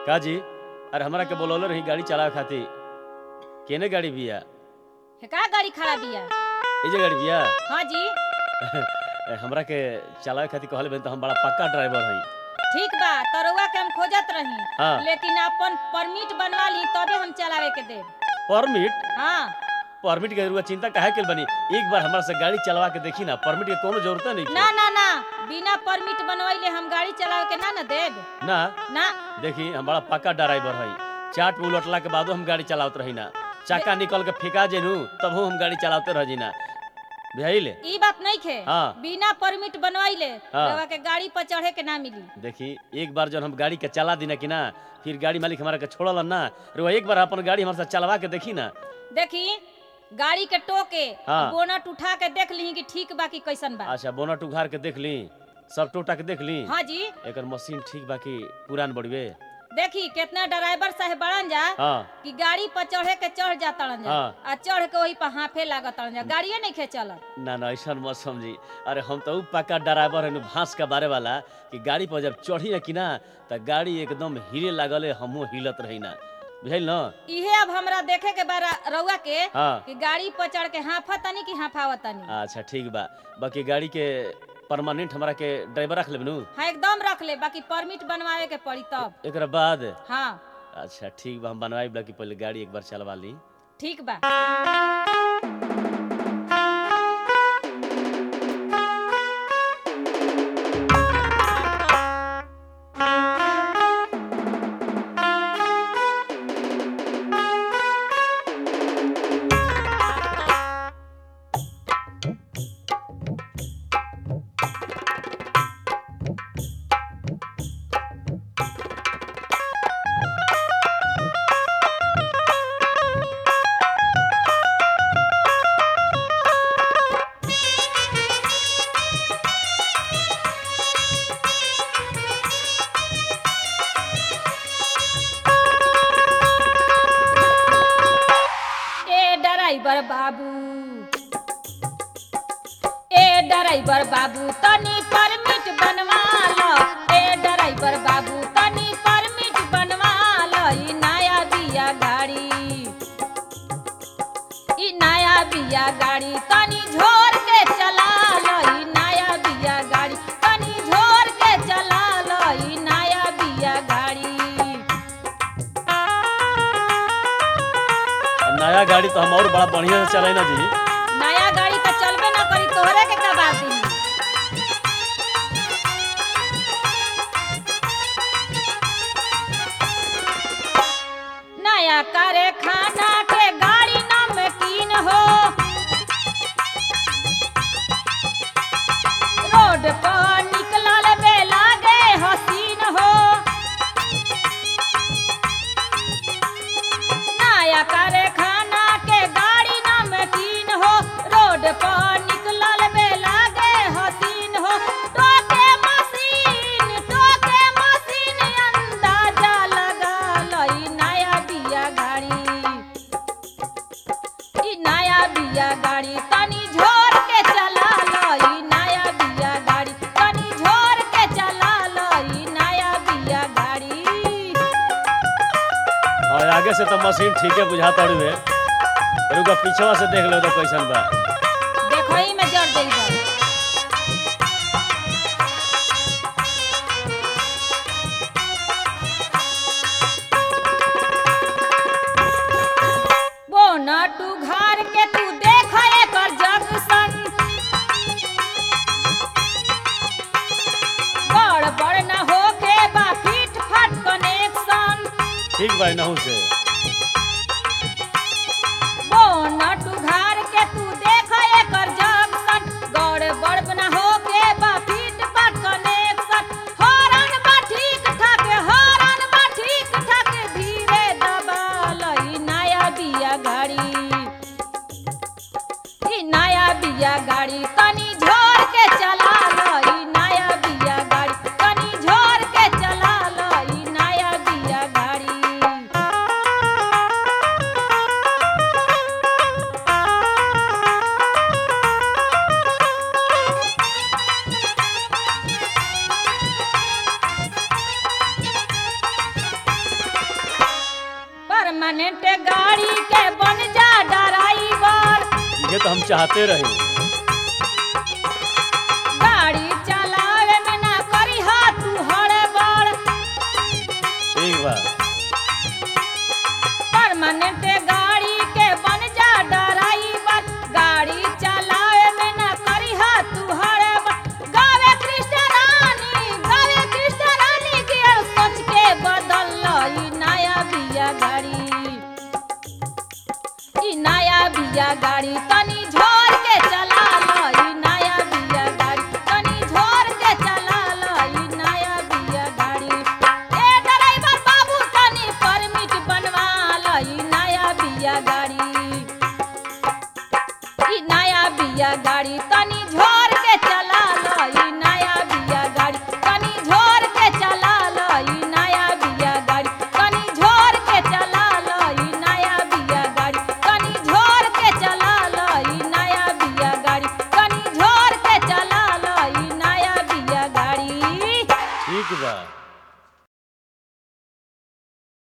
का जी अरे हमरा के बोलौले रही गाड़ी चलावे खातिर केने गाड़ी बिया हे का गाड़ी खड़ा बिया ए जे गाड़ी बिया हाँ जी ए, हमरा के चलावे खातिर कहले बन तो हम बड़ा पक्का ड्राइवर हई ठीक बा तरुआ के हम खोजत रही हाँ। लेकिन अपन परमिट बनवा ली तबे हम चलावे के देब परमिट हाँ परमिट के रुआ चिंता काहे के बनी एक बार हमरा से गाड़ी चलवा के देखी ना परमिट के कोनो जरूरत नहीं ना ना ना बिना परमिट बनवाइले हम गाड़ी चलावे के ना ना देब ना ना देखी हम बड़ा पक्का ड्राइवर हई चाट पे उलटला के बादो हम गाड़ी चलावत रही ना चाका निकल के फेंका जेनू तब हम गाड़ी चलावते रह जी ना बुझाइले ई बात नहीं खे हाँ। बिना परमिट बनवाइले हाँ। रउआ के गाड़ी पर चढ़े के ना मिली देखी एक बार जब हम गाड़ी के चला दी ना कि ना फिर गाड़ी मालिक हमारा के छोड़ल ना रुआ एक बार अपन गाड़ी हमारे साथ चलवा के देखी ना देखी गाड़ी के टोके हाँ। बोनट उठा के देख ली कि ठीक बा कि कैसन बा अच्छा बोनट उघार के देख ली सब टोटा के देख ली हाँ जी एकर मशीन ठीक बा कि पुरान बड़वे देखी कितना ड्राइवर साहब बड़न जा हाँ कि गाड़ी पर चढ़े के चढ़ जाता जा हाँ। आ चढ़ के वही पर हाफे लागत जा गाड़िए नहीं खे चलत ना ना ऐसा मत समझी अरे हम तो ऊ पक्का ड्राइवर है भांस का बारे वाला कि गाड़ी पर जब चढ़ी ना कि ना तो गाड़ी एकदम हिले लागल है हमहू हिलत रही ना बुझल ना इहे अब हमरा देखे के बारा रउआ के हाँ कि गाड़ी पर चढ़ के हाफा तनी कि हाफावत तनी अच्छा ठीक बा बाकी गाड़ी के परमानेंट हमरा के ड्राइवर रख लेबनू हाँ एकदम रख ले बाकी परमिट बनवावे के पड़ी तब एकरा बाद हाँ अच्छा ठीक बा हम बनवाई कि पहले गाड़ी एक बार चलवा ली ठीक बा ए ड्राइवर बाबू ए ड्राइवर बाबू तनी परमिट बनवा लो ए ड्राइवर बाबू तनी परमिट बनवा लो ई नया बिया गाड़ी ई नया बिया गाड़ी तनी झोर के चला लो ई नया बिया गाड़ी तनी झोर के चला लो ई नया बिया गाड़ी नया गाड़ी तो हम और बड़ा बढ़िया से चलाई ना जी नया गाड़ी तो चलबे ना करी तोहरे के का बात दी नया करे खाना के गाड़ी नमकीन हो रोड पर निकलल बे लागे हसीन हो नया करे खाना के गाड़ी नमकीन हो रोड पर निकलल बे लागे हसीन हो टोके मशीन टोके मशीन अंदाजा लगा लई नया बिया गाड़ी ई नया बिया गाड़ी तनी झोर के चला लई नया बिया गाड़ी तनी झोर के चला लई नया बिया गाड़ी और आगे से तो मशीन ठीक है बुझाता हुए रुका पीछवा से देख लो तो कैसन बा देखो ही में जड़ देई बा बोनट उघार के तू देख एकर जंक्शन बड़ बड़ न होके बा फिट फाट कनेक्शन ठीक बा नहू से बोनट उघार के तू देख एकर जंक्शन गड़ बड़ न होके बा फिट फाट कनेक्शन हॉर्न बा ठीक ठाक हॉर्न बा ठीक ठाक धीरे दबा लई नया बिया गाड़ी ई नया बिया गाड़ी तनी झोर के चला लई नया बिया गाड़ी तनी झोर के चला लई नया बिया गाड़ी परमानेंट गाड़ी के बन जा ड्राइवर ये तो हम चाहते रहे गाड़ी चलावे में ना करी हा तू हड़बड़ ठीक बा परमानेंट गाड़ी के बन जा ड्राइवर गाड़ी चलावे में ना करी हा तू हड़बड़ गावे कृष्ण रानी गावे कृष्ण रानी के सोच के बदल ई नया बिया गाड़ी ई नया बिया गाड़ी तनी झोर के चला लो ई नया बिया गाड़ी तनी झोर के चला लो ई नया बिया गाड़ी ए ड्राइवर बाबू तनी परमिट बनवा लो ई नया बिया गाड़ी ई नया बिया गाड़ी तनी झोर के चला लो ई नया बिया गाड़ी तनी झोर के चला लो ई नया बिया गाड़ी तनी झोर के चला लो ई नया बिया गाड़ी तनी झोर के चला लो ई नया बिया गाड़ी तनी झोर के चला लो ई नया बिया गाड़ी ठीक बा